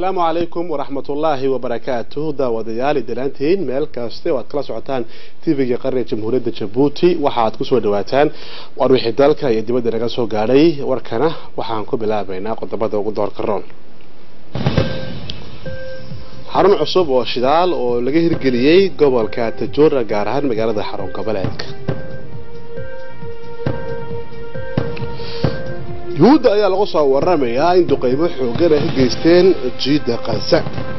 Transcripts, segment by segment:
asalaamu calaykum waraxmatullaahi wabarakaatuh daawadayaal idalaantiin meel kaste oo aad kala socotaan tvga qaranka jamhuuriyadda jabuuti waxa aad kusoo dhawaataan war wixii dalka iyo dibadda naga soo gaadhay warkana waxaan ku bilaabaynaa qodobada ugu doorka roon xarun cusub oo shidaal oo laga hirgeliyey gobolka tajoora gaar ahaan magaalada xarun goboleedka yuhuudda ayaa lagu soo waramayaa in duqeybo xoogan ay ka geysteen jiidda kansa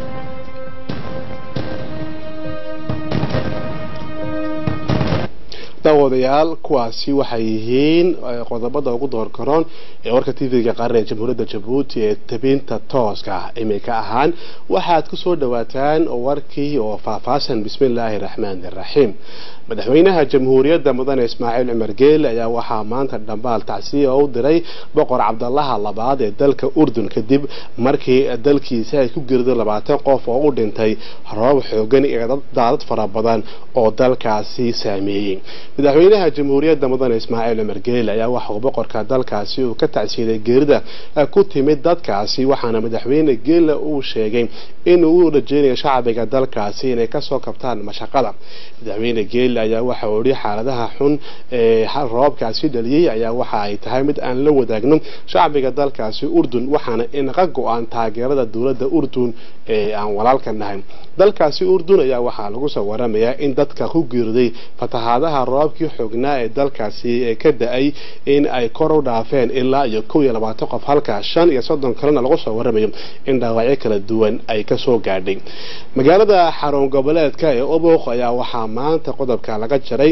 daawadayaal kuwaasi waxay yihiin qodobada ugu doorkaroon ee warka tvga qaran ee jamhuuriyadda jabuuti ee tabinta tooska imika ahaan waxaad kusoo dhawaataan warkii oo faahfaahsan bismi illaahi raxmaani raxiim madaxweynaha jamhuuriyadda mudane ismaaciil cumar geele ayaa waxaa maanta dhambaal tacsiya u diray boqor cabdalaha labaad ee dalka urdun kadib markii dalkiisa ay ku geerido labaatan qof oo u dhintay roob xoogan iyo daadad fara badan oo dalkaasi saameeyey madaxweynaha jamhuuriyadda mudane ismaaciil cumar geele ayaa waxauu boqorka dalkaasi uu ka tacsiiday geerida ku timid dadkaasi waxaana madaxweyne geele uu sheegay inuu u rajeynayo shacbiga dalkaasi inay kasoo kabtaan mashaqada madaxweyne geele ayaa waxa uu yihi xaaladaha xun ee roobkaasi dhaliyey ayaa waxa ay tahay mid aan la wadaagno shacbiga dalkaasi urdun waxaana inaga go-aan taageerada dowladda urdun ee aan walaalka nahay dalkaasi urdun ayaa waxaa lagu soo waramayaa in dadka ku geeriday fatahaadaha roobkii xoognaa ee dalkaasi ka da-ay in ay kor u dhaafeen ilaa iyo kow iyo labaatan qof halka shan iyo soddon kalena lagu soo waramayo in dhaawacyo kala duwan ay kasoo gaadhay magaalada xarun goboleedka ee oboq ayaa waxaa maanta qodobka laga jaray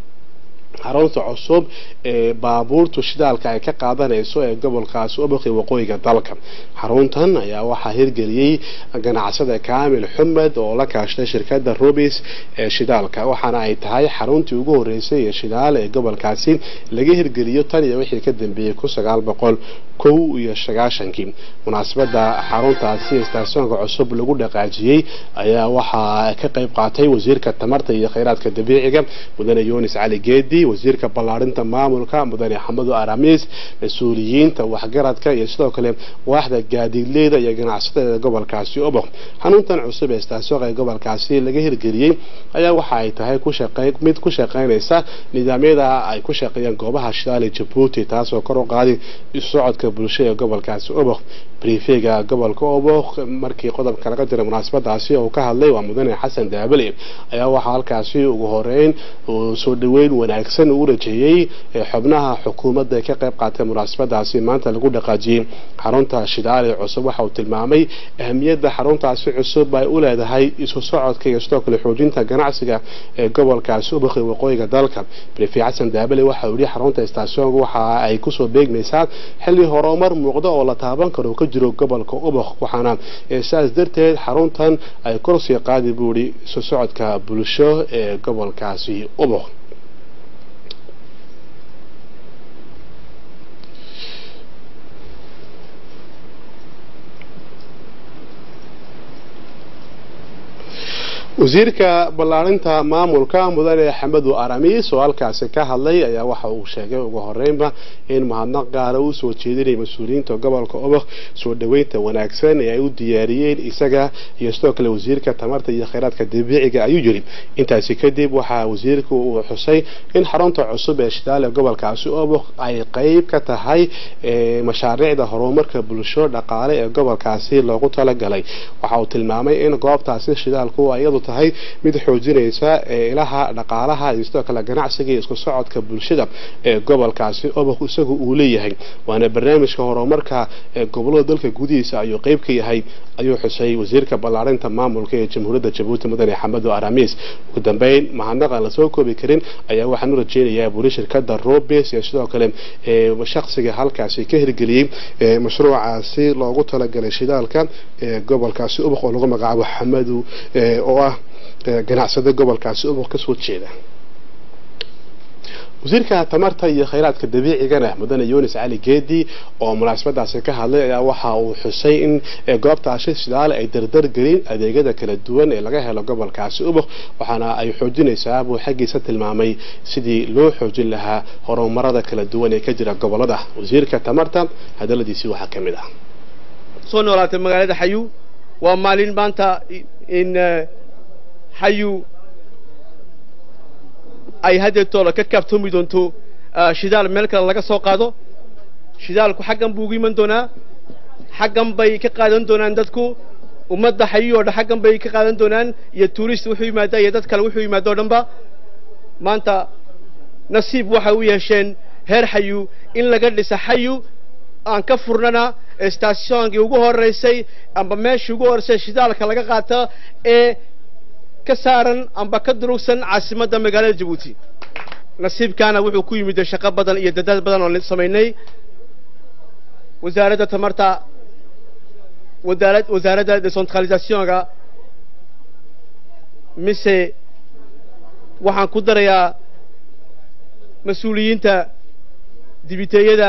xarunta cusub ee baabuurtu shidaalka ay ka qaadanayso ee gobolkaasi oboqi waqooyiga dalka xaruntan ayaa waxaa hirgeliyey ganacsada kaamil xumed oo la kaashtay shirkada rubis ee shidaalka waxaana ay tahay xaruntii ugu horeysay ee shidaal ee gobolkaasi laga hirgeliyo tan iyo wixii ka dambeeyey kun sagaal boqol kow iyo sagaashankii munaasabada xaruntaasi istaasyoonka cusub lagu dhaqaajiyey ayaa waxaa ka qayb qaatay wasiirka tamarta iyo kheyraadka dabiiciga mudane yunis cali geedi wasiirka ballaarinta maamulka mudane xamado aramis mas-uuliyiinta waxgaradka iyo sidoo kale waaxda gaadiidleyda iyo ganacsatada gobolkaasi oboq xanuuntan cusub ee istaasooqa ee gobolkaasi laga hirgeliyey ayaa waxa ay tahay mid ku shaqeynaysa nidaamyada ay ku shaqeeyaan goobaha shidaali jabuuti taasoo kor u qaaday isocodka bulshada ee gobolkaasi oboq briefega gobolka oboq markii qodobka laga diray munaasabadaasi oo ka hadlay waa mudane xasan daabale ayaa waxaa halkaasi ugu horeyn soo dhaweyn wanaagsan uu rajeeyey xubnaha xukuumadda ka qayb qaatay munaasabadaasi maanta lagu dhaqaajiyey xarunta shidaal ee cusub waxa uu tilmaamay ahamiyadda xaruntaasi cusub ay u leedahay isu socodka iyo sidoo kale xoojinta ganacsiga ee gobolkaasi ubaqi waqooyiga dalka brifi xasan daabale waxa uu yihi xarunta istaasyoonka waxa ay kusoo beegmaysaa xilli horumar muuqda oo la taaban karo ka jiro gobolka ubaq waxaana saas darteed xaruntan ay korsii qaadi buu yihi isu socodka bulsho ee gobolkaasi ubaq wasiirka ballaarinta maamulka mudane xamadu aramis oo halkaasi ka hadlay ayaa waxa uu sheegay ugu horeynba in mahadnaq gaara uu soo jeedinaya mas-uuliyiinta gobolka obok soo dhaweynta wanaagsan ee ay u diyaariyeen isaga iyo sidoo kale wasiirka tamarta iyo kheyraadka dabiiciga ayuu yiri intaasi kadib waxaa wasiirku uu xusay in xarunta cusub ee shidaale gobolkaasi obok ay qeyb ka tahay mashaariicda horumarka bulsho dhaqaale ee gobolkaasi loogu talagalay waxa uu tilmaamay in goobtaasi shidaalku iyadu tahay mid xoojinaysa ilaha dhaqaalaha iyo sidoo kale ganacsiga iyo isku socodka bulshada ee gobolkaasi obok isagu uu leeyahay waana barnaamijka horumarka ee gobolada dalka gudihiisa ayuu qeyb ka yahay ayuu xusay wasiirka ballaarinta maamulka ee jamhuuriyadda jabuuti mudane xamado aramis ugu dambeyn mahadnaqan lasoo koobi karin ayaa waxaan u rajeynayaa buri shirkada robes iyo sidoo kale shaqsiga halkaasi ka hirgeliyey mashruucaasi loogu talagalay shidaalka ee gobolkaasi ubok oo lagu magacaabo xamadu oo ah ganacsada gobolkaasi ubok kasoo jeeda wasiirka tamarta iyo kheyraadka dabiicigana mudane yunis cali geedi oo munaasabadaasi ka hadlay ayaa waxa uu xusay in goobtaasi shidaale ay dardar gelin adeegyada kala duwan ee laga helo gobolkaasi ubok waxaana ay xoojinaysaa buu xaggiisa tilmaamay sidii loo xoojin lahaa horumarada kala duwan ee ka jira gobolada wasiirka tamarta hadaladiisii waxaa ka mid ah soo noolaatay magaalada xayuu waa maalin maanta in xayu ay haddeetoola ka kaaftoomi doonto shidaal meel kale laga soo qaado shidaalku xaggan buu ugu iman doonaa xaggan bay ka qaadan doonaan dadku ummadda xayu oo dhan xaggan bay ka qaadan doonaan iyo tuurist wuxuu yimaadaa iyo dad kale wuxuu yimaado o dhanba maanta nasiib waxay u yeesheen heer xayu in laga dhisa xayu aan ka furnana statioonkii ugu horeysay amba meeshii ugu horeysay shidaalka laga qaata ee ka saaran amba ka durugsan caasimadda magaalada jabuuti nasiibkaana wuxuu ku yimid shaqo badan iyo dadaal badan oo samaynay wasaaradda tamarta wadaarad wasaaradda decentralisationka mise waxaan ku darayaa mas-uuliyiinta dibiteeyada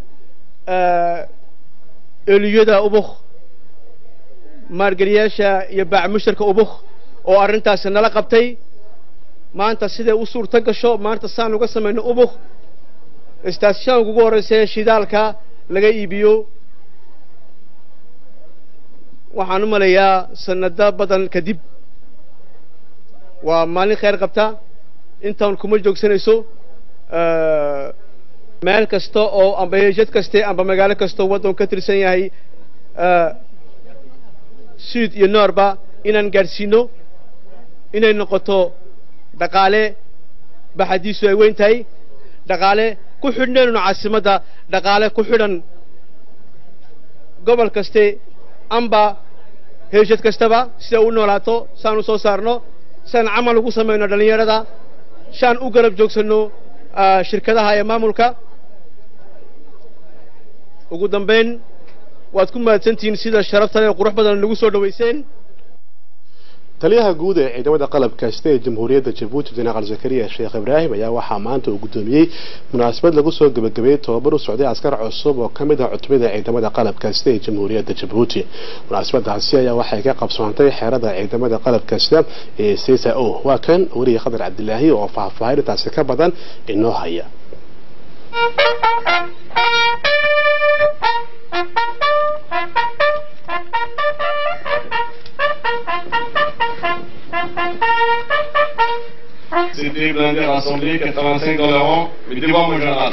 eliyada ubuk maargeliyaasha iyo baacmusharka ubuk oo arrintaasi nala qabtay maanta siday u suurto gasho maanta saan uga samayno ubuk stationka ugu horreysay shidaalka laga iibiyo waxaan u malayaa sanado badan kadib waa maalin khayr qabta intaan kuma joogsanayso meel kasta oo amba jad kaste amba magaalo kastoo waddan ka tirsan yahay sud iyo noorba inaan gaadhsiino inay noqoto dhaqaale baxadiisu ay weyn tahay dhaqaale ku xidhneenuna caasimadda dhaqaale ku xidhan gobol kaste amba heeshad kastaba sida u noolaato saan u soo saarno siaan camal ugu samayno dhallinyarada saan u garab joogsanno shirkadaha ee maamulka ugu dambayn waad ku mahadsantihiin sida sharafta leh qurux badan nagu soo dhowayseen taliyaha guud ee ciidamada qalabka sida ee jamhuuriyadda jabuuti jenaraal zakariya sheekh ibraahim ayaa waxaa maanta uu guddoomiyey munaasabad lagu soo gebagabeeyey tobabar u socday askar cusub oo ka mid ah cutubada ciidamada qalabka sida ee jamhuuriyadda jabuuti munaasabadaasi ayaa waxay ka qabsoontay xeerada ciidamada qalabka sida ee sesa o waa kan weriye khadar cabdilaahi oo faahfaahin intaasi ka badan inoo haya C'était blindé rassemblé, 85 dans le rang, mais devant mon général.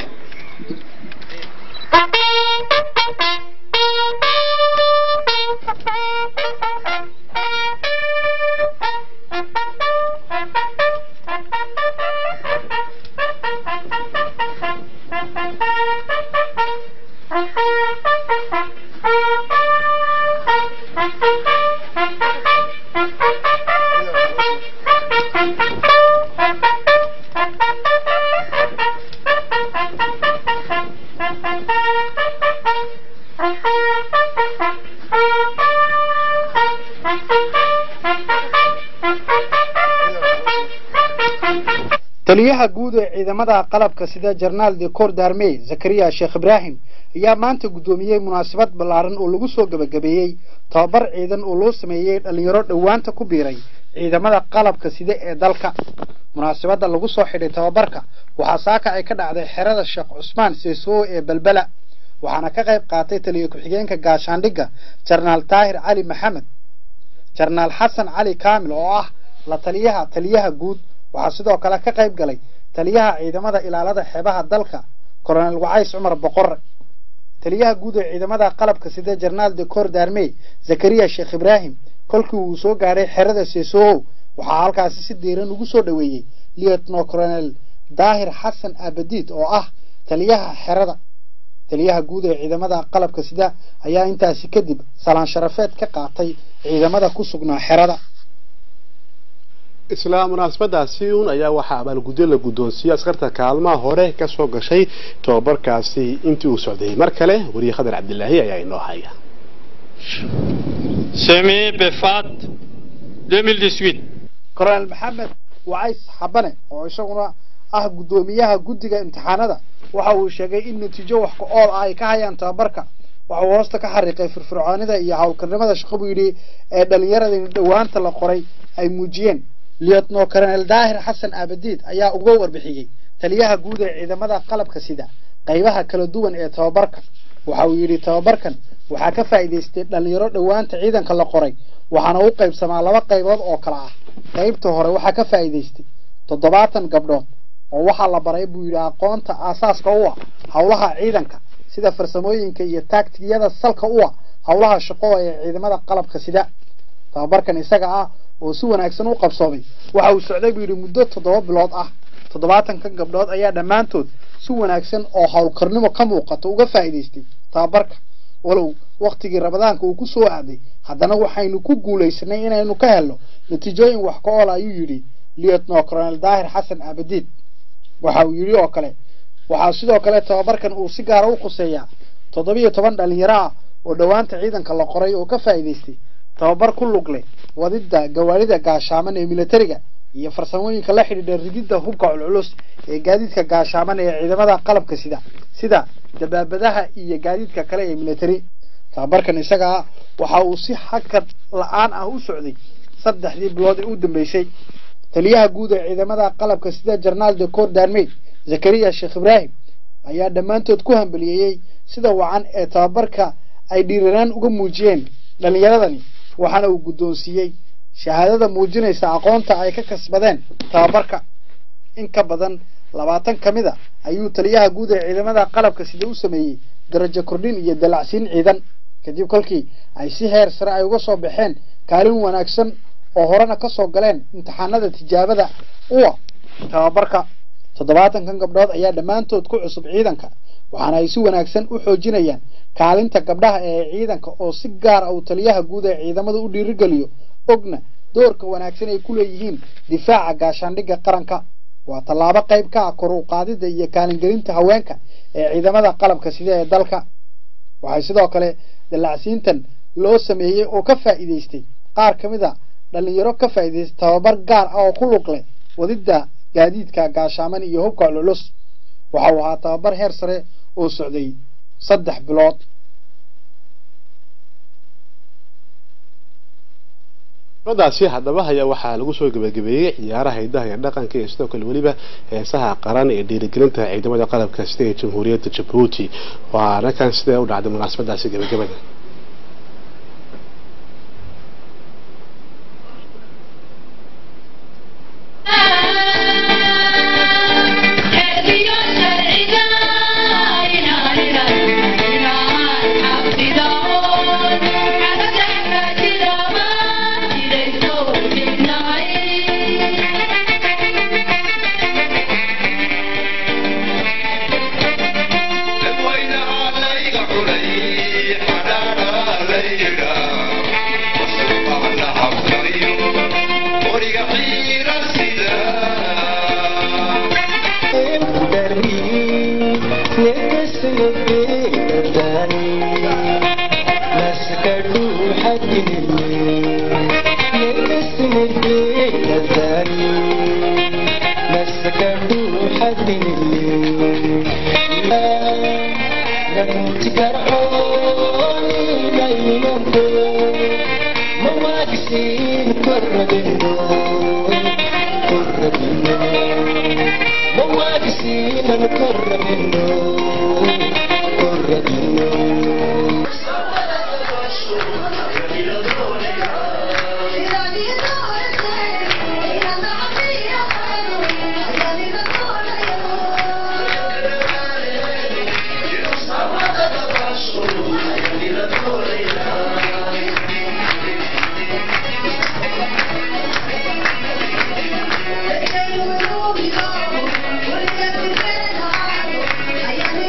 taliyaha guud ee ciidamada qalabka sida jarnaal de cor darmey zakariya sheekh ibraahim ayaa maanta guddoomiyey munaasabad ballaaran oo lagu soo gebagabeeyey tobabar ciidan oo loo sameeyey dhallinyaro dhowaanta ku biiray ciidamada qalabka sida ee dalka munaasabadda lagu soo xidhay tobabarka waxaa saaka ay ka dhacday xerada sheekh cusmaan seesoo ee belbela waxaana ka qayb qaatay taliya ku-xigeenka gaashaandhigga jarnaal taahir cali maxamed jarnaal xasan cali kaamil oo ah la taliyaha taliyaha guud waxaa sidoo kale ka qayb galay taliyaha ciidamada ilaalada xeebaha dalka colonel wacays cumar boqore taliyaha guud ee ciidamada qalabka sida jarnaal de cor darmey zakariya sheekh ibraahim kolkii uu soo gaadhay xerada seesoow waxaa halkaasi si diiran ugu soo dhoweeyey lietno colonel daahir xasan abadiid oo ah taliyaha xerada taliyaha guud ee ciidamada qalabka sida ayaa intaasi kadib salaan sharafeed ka qaatay ciidamada ku sugnaa xerada isla munaasabadaasi un ayaa waxaa abaalgudyo la guddoonsiiyey askarta kaalmaha hore ka soo gashay tobabarkaasi intii uu socday mar kale weriye khadar cabdilaahi ayaa inoo haya semi befat 2018 colonel maxamed wacays xabane oo isaguna ah guddoomiyaha guddiga imtixaanada waxa uu sheegay in natiijo wax ku ool ah ay ka hayaan tababarka waxa uu hoosta ka xariiqay firfircoonida iyo howlkarnimada shaqo buu yidhi ee dhallinyaradii dhowaanta la qoray ay muujiyeen lietno colonel daahir xasan abadiid ayaa uga warbixiyey taliyaha guud ee ciidamada qalabka sida qaybaha kala duwan ee tababarka waxa uu yidhi tababarkan waxaa ka faa'iidaystay dhallinyaro dhowaanta ciidanka la qoray waxaana u qaybsamaa laba qaybood oo kale ah qaybta hore waxaa ka faa'iidaystay toddobaatan gabdhood oo waxaa la baray buu yidhi aqoonta aasaaska u ah howlaha ciidanka sida farsamooyinka iyo taagtigiyada salka u ah howlaha shaqo ee ciidamada qalabka sida tababarkan isaga ah oo si wanaagsan u qabsoomay waxa uu socday buu yidhi muddo toddoba bilood ah toddobaatankan gabdhood ayaa dhammaantood si wanaagsan oo howlkarnimo ka muuqata uga faa'iidaystay tababarka walow waktigii ramadaanka uu ku soo aaday haddana waxaynu ku guulaysanay inaynu ka helno natiijooyin wax ka oola ayuu yidhi lieutenant colonel daahir xasan abadiid waxa uu yidhi oo kale waxaa sidoo kale tababarkan uu si gaara u khuseeyaa toddobiyo toban dhalinyaro ah oo dhowaanta ciidanka la qoray oo ka faa'iidaystay tababar ku lug leh wadidda gawaarida gaashaaman ee militariga iyo farsamooyinka la xidhiidha rididda hubka culculus ee gaadiidka gaashaaman ee ciidamada qalabka sida sida dabaabadaha iyo gaadiidka kale ee military tababarkan isaga ah waxa uu si xakad la-aan ah u socday saddexdii bilood ee u dambeysay taliyaha guud ee ciidamada qalabka sida jarnaal de cor darmey zakariya sheekh ibraahim ayaa dhammaantood ku hambaliyeeyey sida wacan ee tababarka ay dhiiranaan uga muujiyeen dhallinyaradani waxaana uu guddoonsiiyey shahaadada muujinaysa aqoonta ay ka kasbadeen tababarka in ka badan labaatan ka mid a ayuu taliyaha guud ee ciidamada qalabka sida u sameeyey darajo kordhin iyo dalacsiin ciidan kadib kolkii ay si heer sare ay uga soo baxeen kaalin wanaagsan oo horena ka soo galeen imtixaanada tijaabada uwa tababarka toddobaatankan gabdhood ayaa dhammaantood ku cusub ciidanka waxaana ay si wanaagsan u xoojinayaan kaalinta gabdhaha ee ciidanka oo si gaar ah uu taliyaha guud ee ciidamada u dhiirigeliyo ogna doorka wanaagsan ay ku leeyihiin difaaca gaashaandhigga qaranka waa tallaabo qayb ka ah kor u qaadidda iyo kaalingelinta haweenka ee ciidamada qalabka sida ee dalka waxay sidoo kale dallacsiintan loo sameeyey oo ka faa'iidaystay qaar ka mid a dhallinyaro ka faa'iidaystay tababar gaar ah oo ku lug leh wadidda gaadiidka gaashaaman iyo hubka cululus waxa uu ahaa tababar heer sare oo socday saddex bilood daasi haddaba ayaa waxaa lagu soo gebagabeeyey ciyaaraha hidaha iyo dhaqanka iyo sidoo kale weliba heesaha qaran ee dhiirigelinta ciidamada qalabka sida ee jamhuuriyadda jabuuti waana kan sidee u dhacday munaasabadaasi gebagabada Thank you.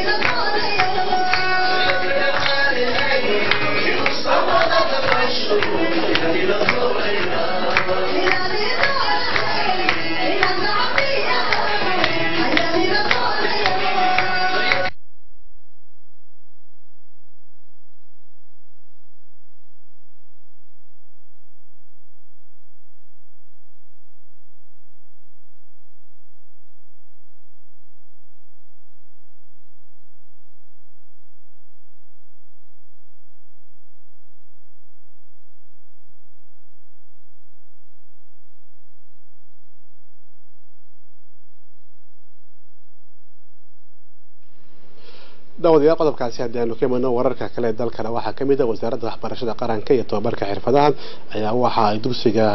daawadayaal qodobkaasi haddii aanu ka midno wararka kale ee dalkana waxaa ka mid ah wasaaradda waxbarashada qaranka iyo tobabarka xirfadaha ayaa waxa ay dugsiga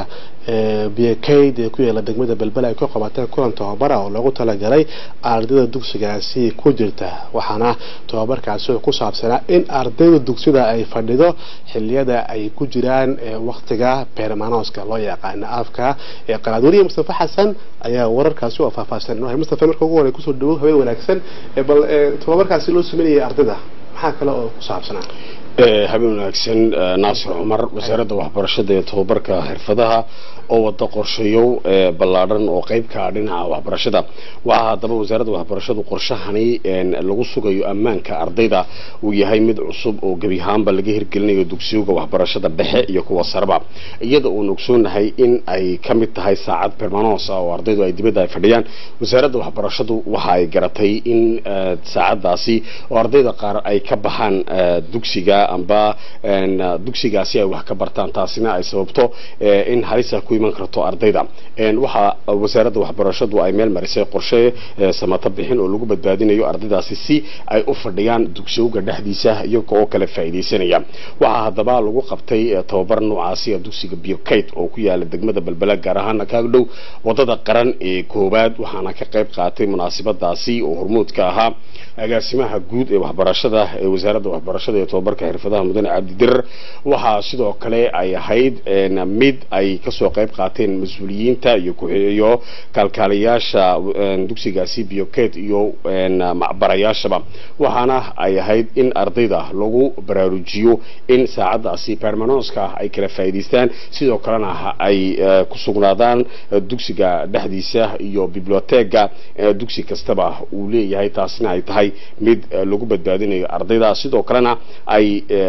biyakayd ee ku yaala degmada belbel ay ku qabateen kulan tobabara oo loogu talagalay ardayda dugsigaasi ku jirta waxaana tobabarkaasi oo ku saabsanaa in ardayda dugsida ay fadhido xiliyada ay ku jiraan waqtiga beermanoska loo yaqaano afka ee qalaad weliya mustafa xasan ayaa wararkaasi oo faahfaahsan mustafa marka ugu horey kusoo dhawow habeen wanaagsan bal tobabarkaasi loo sameynayay ardayda maxaa kale oo ku saabsanaa habeen wanaagsan naasir cumar wasaaradda waxbarashada iyo tobabarka xirfadaha oo wada qorshayow ballaadhan oo qayb ka ah dhinaca waxbarashada waxaa haddaba wasaaradda waxbarashadu qorshahani lagu sugayo ammaanka ardayda uu yahay mid cusub oo gebi ahaanba laga hirgelinayo dugsiyuga waxbarashada dhexe iyo kuwa sareba iyada uun ogsoonahay in ay ka mid tahay saacad permanos ah oo ardaydu ay dibadda ay fadhiyaan wasaaradda waxbarashadu waxa ay garatay in saacadaasi oo ardayda qaar ay ka baxaan dugsiga amba dugsigaasi ay wax ka bartaan taasina ay sababto in halisa ku iman karto ardayda waxa wasaaradda waxbarashadu ay meel marisay qorshe samata bixin oo lagu badbaadinayo ardaydaasi si ay u fadhiyaan dugsiyowga dhexdiisa iyaga oo kale faa'iidaysanaya waxaa haddaba lagu qabtay tababar noocaasi dugsiga biokate oo ku yaala degmada belbela gaar ahaana kaaga dhow wadada qaran ee koowaad waxaana ka qayb qaatay munaasabadaasi oo hormuud ka ahaa agaasimaha guud ee waxbarashada ee wasaaradda waxbarashada iyo tobabarka xirfadaha mudane cabdidirar waxaa sidoo kale ay ahayd mid ay kasoo qayb qaateen mas-uuliyiinta iyo iyo kaalkaalayaasha dugsigaasi biokate iyo macbarayaashaba waxaana ay ahayd in ardayda lagu baraarujiyo in saacadaasi permanonska ay kala faa'iidaystaan sidoo kalena ay ku sugnaadaan dugsiga dhexdiisa iyo biblioteega dugsi kastaba uu leeyahay taasina ay tahay mid lagu badbaadinayo ardayda sidoo kalena ay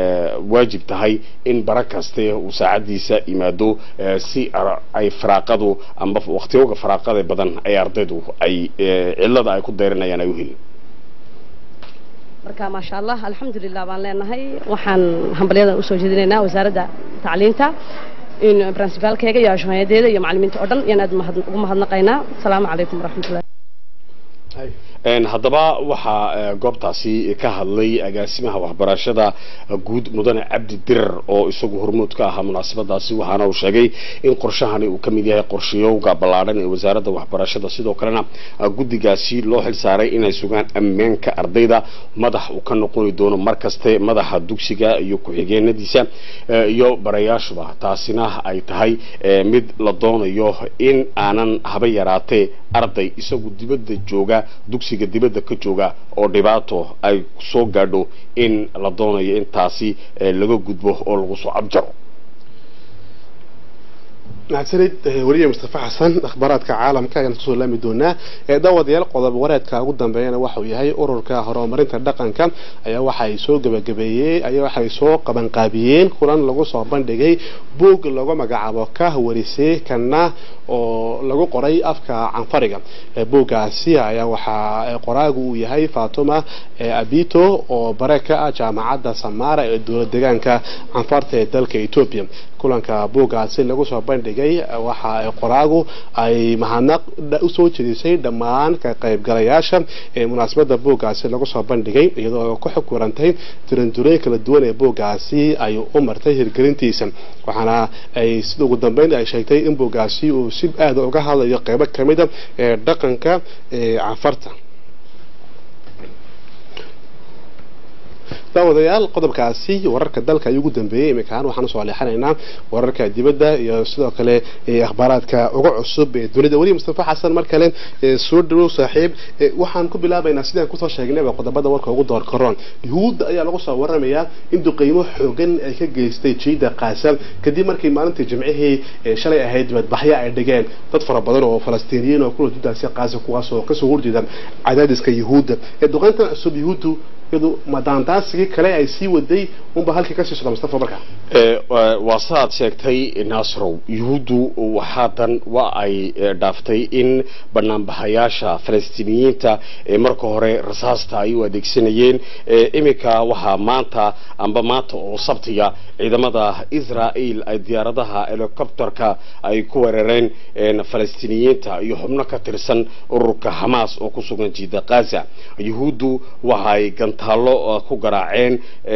waajib tahay in bara kaste uu saacadiisa yimaado si ay faraaqadu amba waqtiyoga faraaqada badan ay ardaydu ay cilada ay ku dayranayaan ay u helin marka maasha allah alxamdulilah baan leenahay waxaan hambalyadan usoo jeedinaynaa wasaaradda tacliinta in principaalkeyga iyo ashooyadeeda iyo macalimiinta oo dhan iyaan aad ugu mahadnaqaynaa asalaamu calaykum waraxmatullahi haddaba waxaa goobtaasi ka hadlay agaasimaha waxbarashada guud mudane cabdi dirar oo isagu hormuud ka ahaa munaasabadaasi waxaana uu sheegay in qorshahani uu ka mid yahay qorshayowga ballaadhan ee wasaaradda waxbarashada sidoo kalena guddigaasi loo xilsaaray inay sugaan ammaanka ardayda madax uu ka noqoni doono mar kaste madaxa dugsiga iyo ku-xigeenadiisa iyo barayaashuba taasina ay tahay mid la doonayo in aanan haba yaraatee arday isagu dibadda jooga dugsiga dibadda ka jooga oo dhibaato ay soo gaadho in la doonayo intaasi laga gudbo oo lagu soo abjaro mahadsanid weliya mustafa xasan akhbaaraadka caalamka ayaan kusoo laami doonaa daawadayaal qodob wareedka ugu dambeeyana waxauu yahay ururka horumarinta dhaqanka ayaa waxay soo gabagabeeyey ayaa waxay soo qabanqaabiyeen kulan lagu soo bandhigay buug lagu magacaabo ka warisay kana oo lagu qoray afka canfariga buuggaasi ayaa waxaa qoraagu uu yahay fatuma abito oo bare ka ah jaamacadda samara ee dowlad deegaanka canfarta ee dalka etoobiya kulanka buuggaasi lagu soo bandhigay waxa qoraagu ay mahadnaq usoo jeedisay dhammaan ka qaybgalayaasha ee munaasabada buuggaasi lagu soo bandhigay iyadoo ku xukurantay tirandureyn kala duwan ee buuggaasi ay u martay hirgelintiisa waxaana ay sida ugu dambeyn ay sheegtay in buuggaasi uu si aada uga hadlayo qeybo kamida ee dhaqanka ee canfarta daawadayaal qodobkaasi wararka dalka ayuu ugu dambeeyey iminkaan waxaan usoo leexanaynaa wararka dibadda iyo sidoo kale akhbaaraadka uga cusub ee dunida weli mustafa xasan mar kale soo dhawow saaxiib waxaan ku bilaabaynaa sidaan kusoo sheegnayba qodobada warka ugu door karoon yuhuudda ayaa lagu soo waramayaa in duqeymo xoogan ay ka geystay jiida qaasam kadib markii maalintii jimcihii shalay ahayd dibadbaxyo ay dhigeen dad fara badan oo falastiiniyiin oo kula dudaasi qaasam kuwaas oo kasoo horjeeda cadaadiska yuhuudda duqeyntan cusub yuhuuddu iyadu madaandaasigii kale ay sii waday unba halkii kasii socda mustafa marka waa saaad sheegtay naasrow yuhuuddu waxaadan waa ay dhaaftay in banaanbaxayaasha falastiiniyiinta ee marka hore rasaasta ay u adeegsanayeen iminka waxaa maanta amba maanta oo sabtiga ciidamada israel ay diyaaradaha helicopterka ay ku weerareen falastiiniyiinta iyo xubno ka tirsan ururka xamaas oo ku sugan jiida kaza yuhuuddu waxaay gantaallo ku garaaceen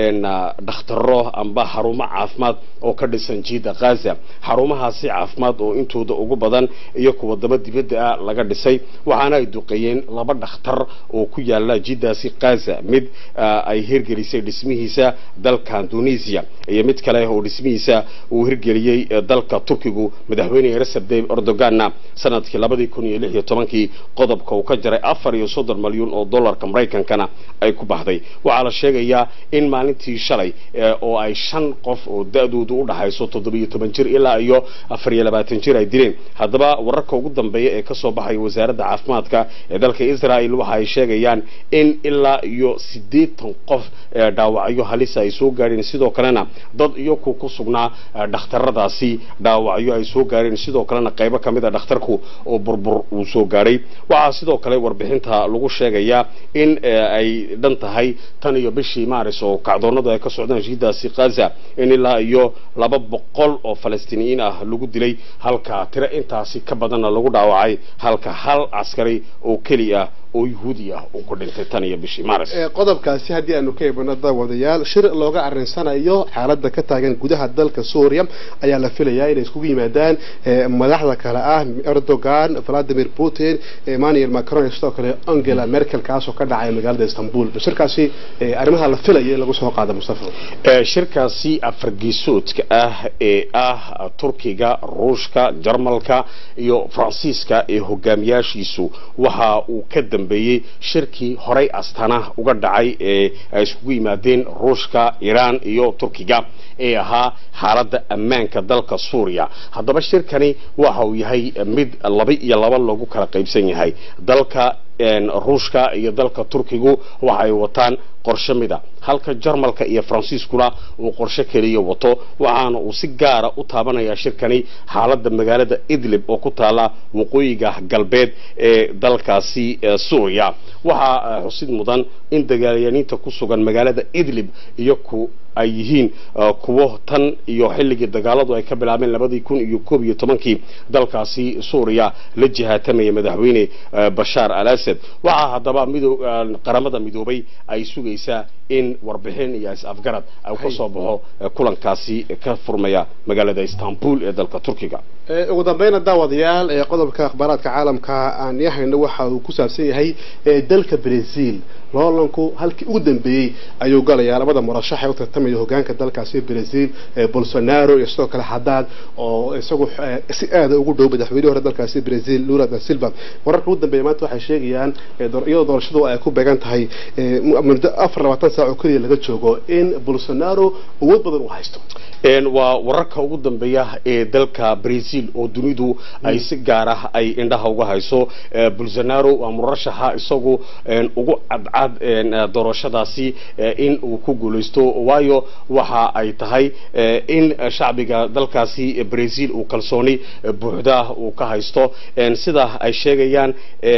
dhakhtaro amba xarumo caafimaad oo ka dhisan jiida kaza xarumahaasi caafimaad oo intooda ugu badan iyo kuwa daba dibadda ah laga dhisay waxaana ay duqeeyeen laba dhakhtar oo ku yaala jidaasi kaza mid ay hirgelisay dhismihiisa dalka indonesia iyo mid kale oo dhismihiisa uu hirgeliyey dalka turkigu madaxweyne recep tayyip erdoganna sanadkii labadii kun iyo lix iyo tobankii qodobka uu ka jaray afar iyo soddon malyan oo dollarka maraykankana ay ku baxday waxaa la sheegayaa in maalintii shalay oo ay shan qof oo da-doodu u dhaxayso toddobiyo toban jir ilaa iyo afar iyo labaatan jir ay dileen haddaba wararka ugu dambeeya ee kasoo baxaya wasaaradda caafimaadka ee dalka israel waxa ay sheegayaan in ilaa iyo siddeetan qof dhaawacyo halisa ay soo gaadheen sidoo kalena dad iyaku ku sugnaa dhakhtaradaasi dhaawacyo ay soo gaadheen sidoo kalena qaybo ka mid a dhakhtarku oo burbur uu soo gaadhay waxaa sidoo kale warbixinta lagu sheegayaa in ay dhan tahay tan iyo bishii maaris oo kacdoonadu ay ka socdaan jidaasi kaza in ilaa iyo laba boqol oo falastiiniyiin ah lagu dilay halka tiro intaasi ka badanna lagu dhaawacay halka hal caskari oo keli ah oo yuhuudi ah uu ku dhintay tan iyo bishii maaris qodobkaasi haddii aanu ka eegno daawadayaal shir looga arrinsanayo xaaladda ka taagan gudaha dalka suuriya ayaa la filayaa inay iskugu yimaadaan madaxda kale ah erdogan valadimir putin emmanuel macron iyo sidoo kale angela merkel kaasoo ka dhacay magaalada istanbul shirkaasi arrimaha la filaya in lagu soo qaado mustafa shirkaasi afargeesoodka ah ee ah turkiga ruushka jarmalka iyo faransiiska ee hogaamiyaashiisu waxa uu ka dambeeyey shirkii horay astana uga dhacay ee ay iskugu yimaadeen ruushka iiraan iyo turkiga ee ahaa xaaladda ammaanka dalka suuriya haddaba shirkani waxa uu yahay mid laba iyo laba lagu kala qaybsan yahay dalka ruushka iyo dalka turkigu waxa ay wataan qorshe mida halka jarmalka iyo faransiiskuna uu qorshe keliya wato waxaana uu si gaara u taabanayaa shirkani xaaladda magaalada idlib oo ku taala waqooyiga galbeed ee dalkaasi suuriya waxaa xusid mudan in dagaalyaniinta ku sugan magaalada idlib iyo ku ay yihiin kuwo tan iyo xilligii dagaaladu ay ka bilaabeen labadii kun iyo koob iyo tobankii dalkaasi suuriya la jihaatamaya madaxweyne bashaar al asad waxaa haddaba mido qaramada midoobay ay sugaysaa in warbixin iyo is-afgarad ay ka soo baxo kulankaasi ka furmaya magaalada istanbul ee dalka turkiga ugu dambeyna daawadayaal ee qodobka akhbaaraadka caalamka aan yahayno waxa uu ku saabsan yahay dalka brazil loolanku halkii ugu dambeeyey ayuu galayaa labada murashax ee u tartamaya hogaanka dalkaasi brazil bolsonaro iyo sidoo kale xadaad oo isagu si aada ugu dhow madaxweynihii hore dalkaasi brazil lula da silva wararka ugu dambeeya maanta waxay sheegayaan iyadoo doorashadu ay ku beegan tahay muddo afar labaatan saac oo keliya laga joogo in bolsonaro awood badan uu haysto waa wararka ugu dambeeya ee dalka brazil oo dunidu ay si gaar ah ay indhaha uga hayso bolsonaro waa murashaxa isagu ugu cadcad doorashadaasi in uu ku guulaysto waayo waxa ay tahay in shacbiga dalkaasi brazil uu kalsooni buuxda uu ka haysto sida ay sheegayaan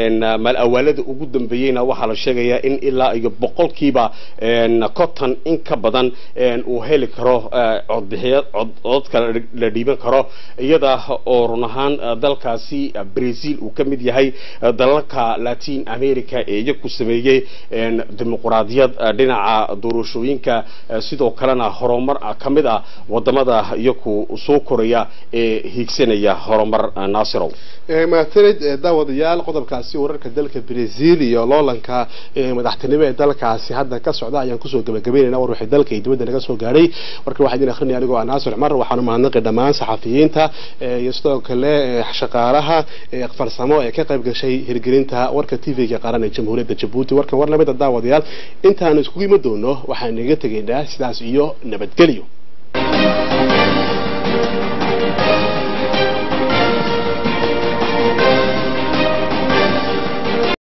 mal awaalada ugu dambeeyeyna waxaa la sheegayaa in ilaa iyo boqolkiiba conton in ka badan uu heli karo codbixiya cododka la dhiiban karo iyada oo run ahaan dalkaasi brazil uu ka mid yahay dalalka latin america ee iyaku sameeyey dimuquraadiyad dhinaca doorashooyinka sidoo kalena horumar ka mid ah wadamada iyaku soo koraya ee hiigsanaya horumar naasirow mahadsanid daawadayaal qodobkaasi wararka dalka brazil iyo loolanka madaxtinimo ee dalkaasi hadda ka socda ayaan kusoo gabagabeynayna war wixii dalka iyo dibadda naga soo gaadhay marka waxaa idin akhrinaya anigoo ah naasir cumar waxaanu mahadnaqi dhammaan saxafiyiinta iyo sidoo kale shaqaalaha farsamo ee ka qayb gashay hirgelinta warka tv-ga qaran ee jamhuuriyadda jabuuti warkan war lamida daawadayaal intaanu iskugu imi doono waxaan inaga tegaynaa sidaas iyo nabadgelyo